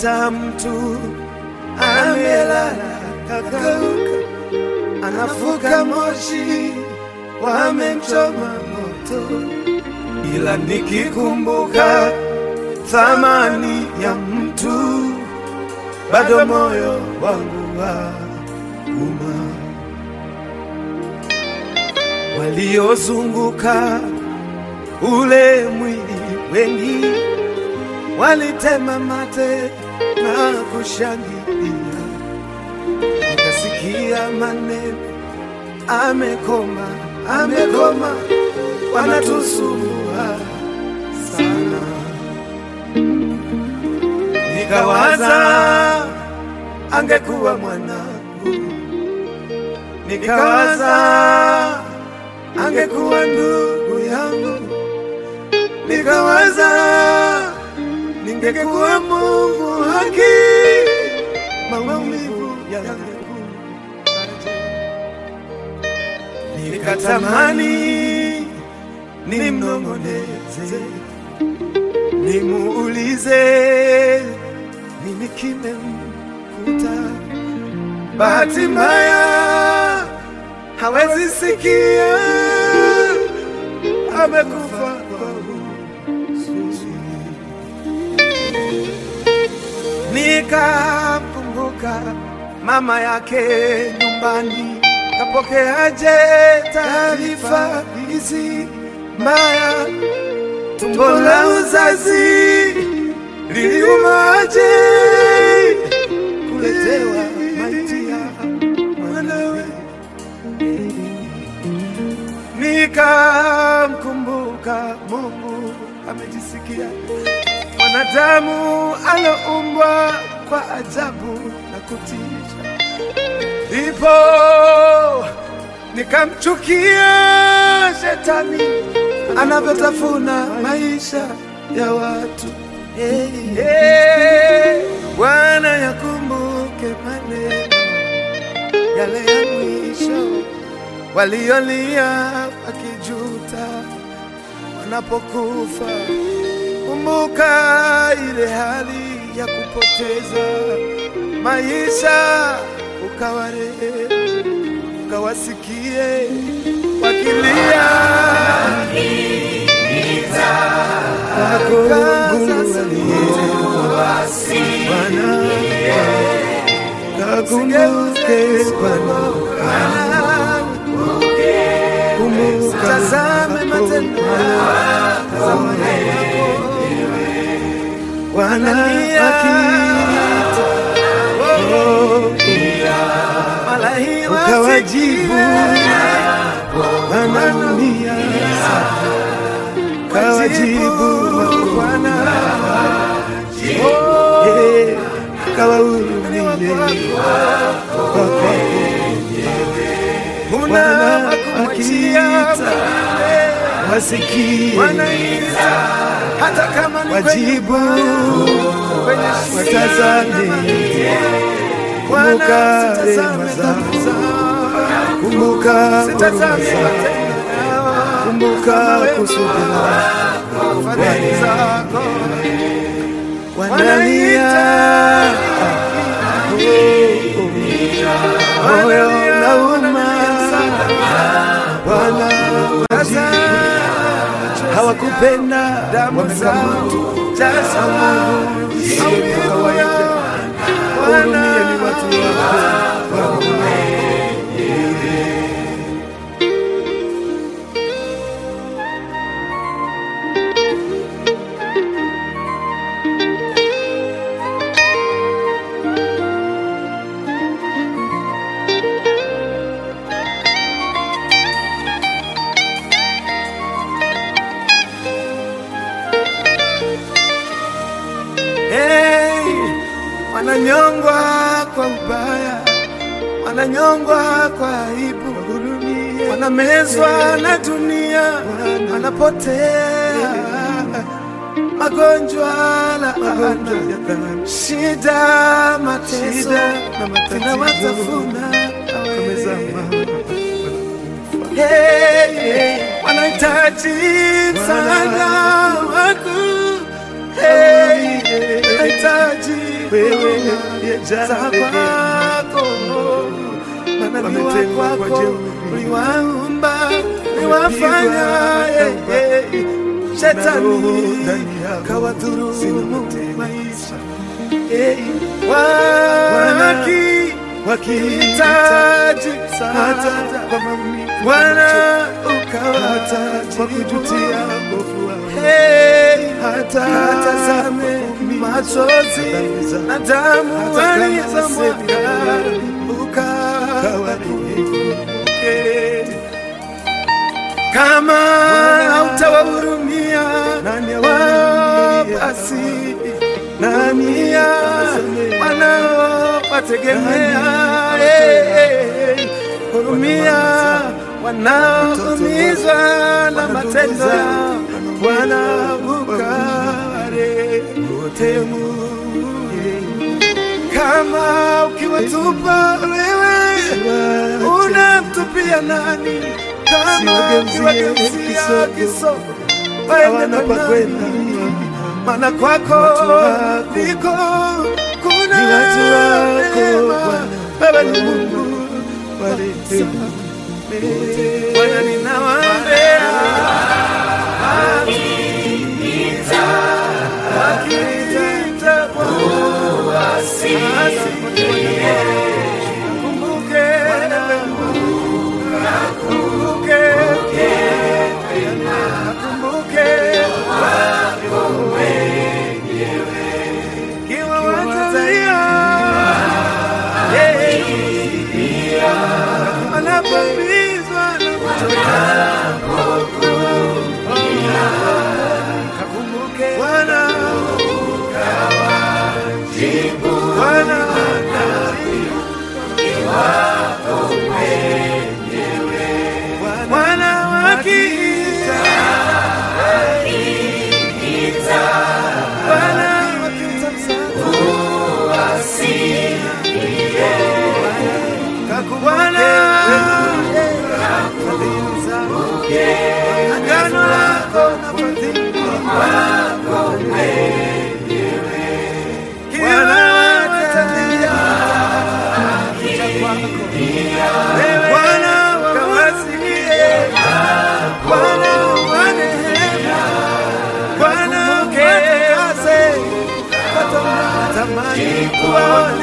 Hata mtu amelala kakauka, anafuka moshi, wamemchoma moto, ila nikikumbuka thamani ya mtu, bado moyo wangu wa uma. Waliozunguka ule mwili wengi walitema mate na kushangilia, nikasikia maneno, amekoma, amekoma, wanatusumbua sana. Nikawaza angekuwa mwanangu, nikawaza angekuwa ndugu yangu, nikawaza ningekuwa Mungu haki, maumivu yangu nikatamani nimnong'oneze, nimuulize nini kimemkuta. Bahati mbaya hawezi sikia, amekufa kwa huzuni. Nikamkumbuka mama yake nyumbani, kapokeaje taarifa hizi mbaya? Tumbo la uzazi liliumaje kuletewa maiti ya mwanawe? Nikamkumbuka Mungu amejisikia mwanadamu aloumbwa kwa ajabu na kutisha, ndipo nikamchukia shetani anavyotafuna maisha ya watu. Hey, hey, Bwana yakumbuke maneno yale ya mwisho waliolia wakijuta wanapokufa. Kumbuka ile hali ya kupoteza maisha, ukawarehemu, ukawasikie wakilia Kakumbuke Bwana, kumbuka, tazame matendo yako Bwana akiita, oh, ukawajibu wanaumia, kawajibu Bwana, eh, kawahurumie Bwana akiita, wasikie hata kama ni wajibu, watazame, kumbuka rehema zako, kumbuka huruma zako, kumbuka kusudi lako, wanalia moyo unauma, Bwana wajibu hawakupenda wamekamata kawaida. Hurumia ni watu wako Hey, wananyongwa kwa ubaya, wananyongwa kwa aibu, wanamezwa na dunia, wanapotea magonjwa, laana, shida, mateso zinawatafuna Hey, hey, wanahitaji msaada wako Hey, wanahitaji wewe za za kwako manabii wametengwa wa kwa kwako jeuri. uliwaumba uliwafanya eh, Wamepigwa eh, na roho shetani ndani yao kawadhurumu zinamtesa. maisha Eh, waki wakihitaji hitaji hata hata kwa maumivu Bwana hata ukawataji kwa kujutia mbovu wao Hey, hata katazame kwa machozi dhambi zao. na damu Hata kama walizomwaga Kawarehemu. ukawakumbuke. Kama hautawahurumia Nani wao, awahurumiaye? basi Nani dunia awasamehe? wanaowategemea Nani eh, eh, hurumia wanaoumizwa na Wana matendo ndugu zao, yao wana wanaukaware kama ukiwatupa wewe unamtupia nani? Kama Siwageuzie ukiwageuzia kisogo, kisogo hawana waende pa kwa kwenda. nani? Maana kwako Watu wako, ndiko kuna ni watu wako, neema. Bwana. Wewe ni Mungu Warehemu. Bwana, ninawaambia wakiniita basi kumbuke, kumbuke, kumbuke kiwa watalia anapambizwa na kuchoka kakumbuke Bwana Bwana Bwana wakiita Bwana wakiita msaada Bwana agano lako na fadhili kila watalia cha kwako Bwana wawasikie Bwana wanehema Bwana ukaze tamani kuwaona